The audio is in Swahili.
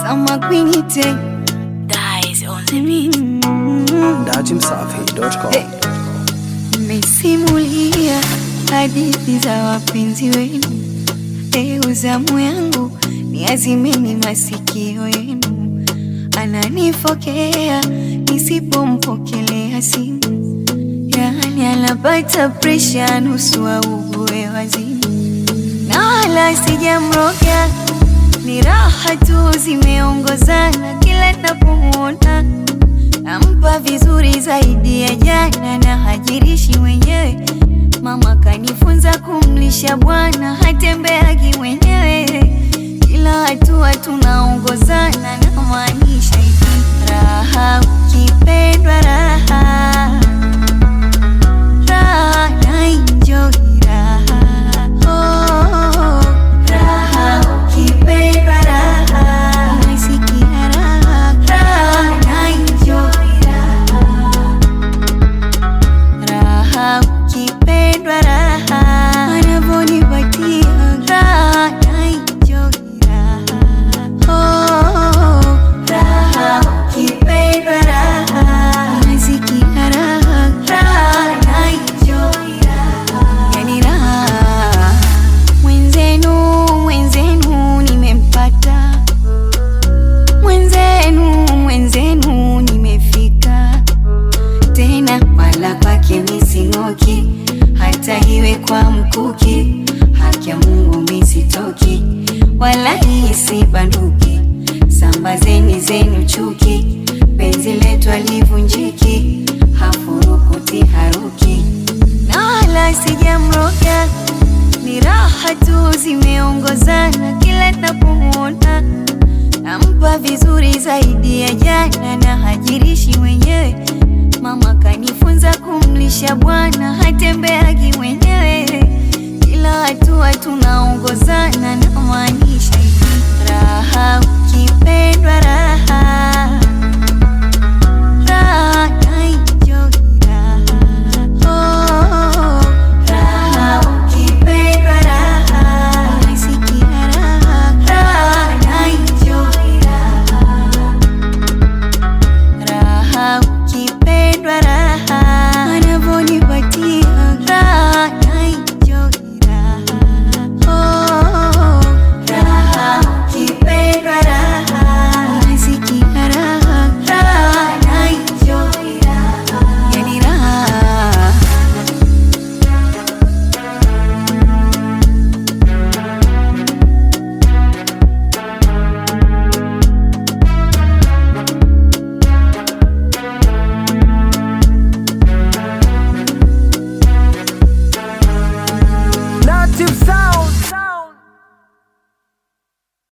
kama kwinite Dies on the beat. Datimsafi.com. mmesimulia hadithi za wapenzi wenu. Leo zamu yangu ni azimeni masikio yenu, ananifokea nisipompokelea simu, yani anapata presha nusu augue wazimu, na wala sijamroga, ni raha tu zimeongozana kila napomwona nampa vizuri zaidi ya jana na hajirishi mwenyewe. Mama kanifunza kumlisha bwana, hatembeagi mwenyewe. Kila hatua tunaongozana, na maanisha hivi, raha ukipendwa, raha raha na enjoy raha oh, raha ukipendwa, raha unasikia raha raha na enjoy raha raha ukipendwa raha anavyonipatia raha na enjoy raha oh, raha ukipendwa raha unasikia raha raha na enjoy raha yani raha mwenzenu mwenzenu nimempata mwenzenu mwenzenu nimefika tena wala kwake mising'oki, hata iwe kwa mkuki, haki ya Mungu misitoki, wala hii si banduki. Sambazeni zenu chuki, penzi letu alivunjiki, hafurukuti haruki, na wala sijamroga, ni raha tu zimeongozana kila napomwona nampa vizuri zaidi ya jana na hajirishi mwenyewe. Mama kanifunza kumlisha bwana, hatembeagi mwenyewe. Kila hatua tunaongozana na mani